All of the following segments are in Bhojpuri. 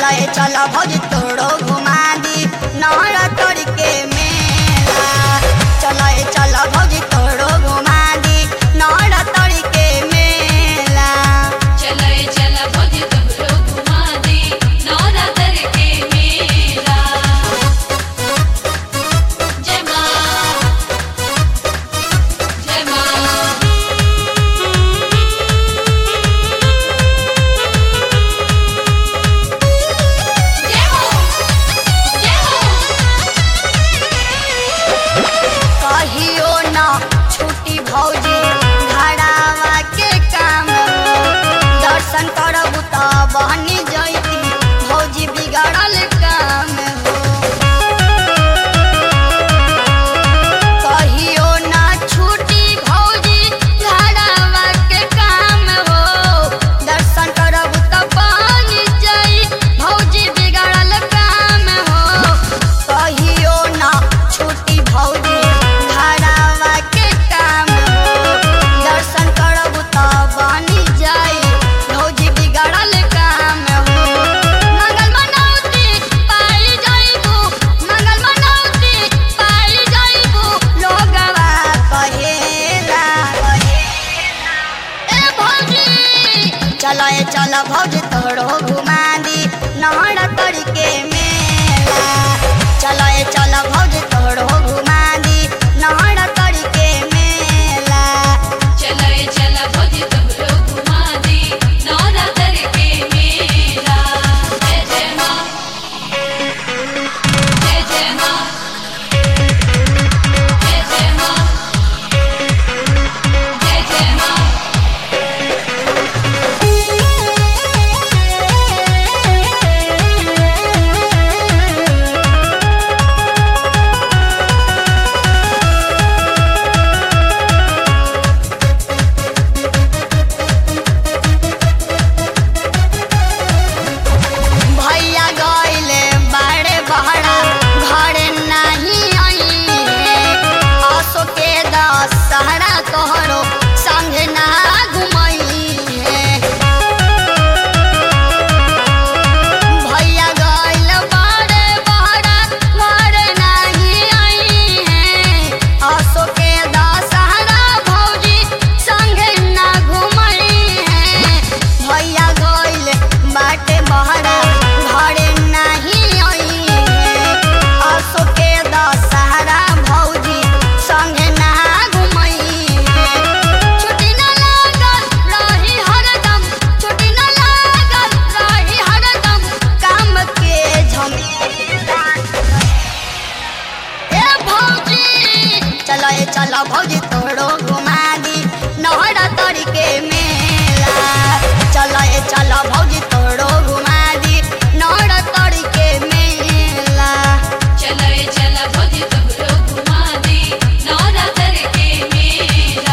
ए चल भौजी तोड़ो घुमा दी नहरा तोड़ के मेला चल ए चल भौजी तोड़ो घुमा दी नहरा तोड़ के मेला चले चला भौजी तोरो घुमा दे नवरात्र के मेला जय माँ जय माँ जय हो जय हो कहियो न छुट्टी भौजी घड़ावा के काम हो दर्शन करब त बहनी जैती भौजी बिगड़ल काम हो कहियो न छुट्टी भौजी घड़ावा के काम हो दर्शन करब त बहनी जई भौजी बिगड़ल काम हो कहियो न छुट्टी भौजी घड़ावा के काम हो दर्शन करब त बनी जाई भौजी बिगड़ल काम हो मंगल मनौती पाई जाइबू मंगल मनौती पाई जाइबू लोगवा कहेला ए भौजी चलो ए चलो भौजी तोड़ो घुमा दी नहरा तोड़ के मेला चलो ए चलो भौजी तोड़ो घुमा दी नहरा तोड़ के मेला चले चला भौजी तोरो घुमा दे नवरात्र के मेला जय जय माँ जय जय माँ जय जय माँ जय जय माँ भैया गइले बाड़े बहरा घरे नाही आई आसो के दशहरा तोहरो संगे ना घुमई भैया गइल बाड़े बहरा घरे नाही आई आसो के दशहरा भौजी संगे ना घुमई भैया गइल बाटे बहरा घरे नाही आई आसो के दशहरा भौजी संगे ना घुमई छुट्टी ना लागल रही हरदम छुट्टी ना लागल रही हरदम काम के झमेला ए भौजी चलो ए चलो भौजी तोड़ो घुमा दी नहरा तोड़ के मेला चलो ए चलो भौजी तोड़ो घुमा दी नहरा तोड़ के मेला चले चला भौजी तोरो घुमा दे नवरात्र के मेला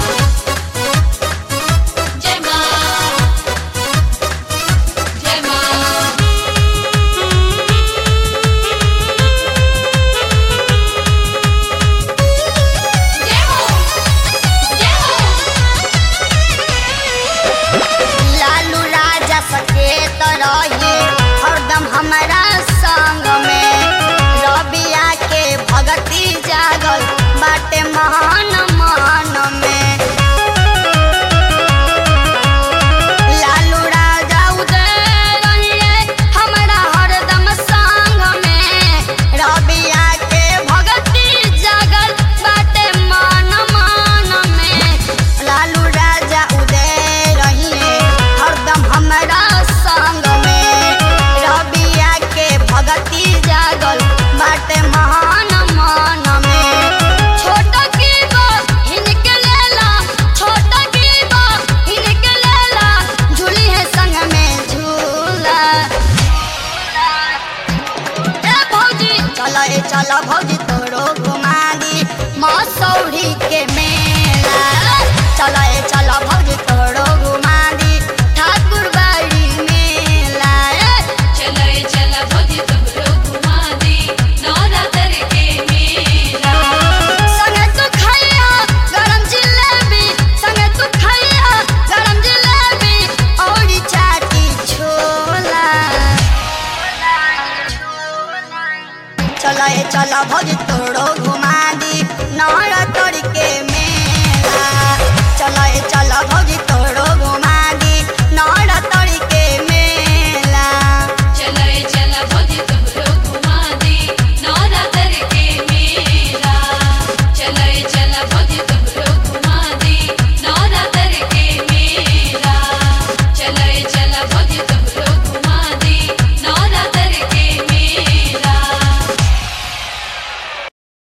जय माँ जय माँ जय हो जय हो लालू राजा सकेत रही हरदम हमारा संग में रबिया के भगती जागल बाटे महान मान में लालू राजा उदय रहिए हमारा हरदम संग में रबिया के भगती जागल बाटे मान मान में लालू राजा उदय रहिए हरदम हमारा संग में रबिया के भगती जागल बाटे महान मान में छोट की गो हिनके लेला छोट की गो हिनके लेला झूली है संग में झूला ए भौजी चलो ए चलो भौजी तोड़ो घुमा दी मसौरी के मेला चलो ए चलो भौजी तोड़ो घुमा दी ठाकुर बाड़ी मेला ए चले चला भौजी तोरो घुमा दे नवरात्र के मेला संगे तू खैया गरम जिलेबी संगे तू खैया गरम जिलेबी औरी चाटी छोला चला भौजी तोरो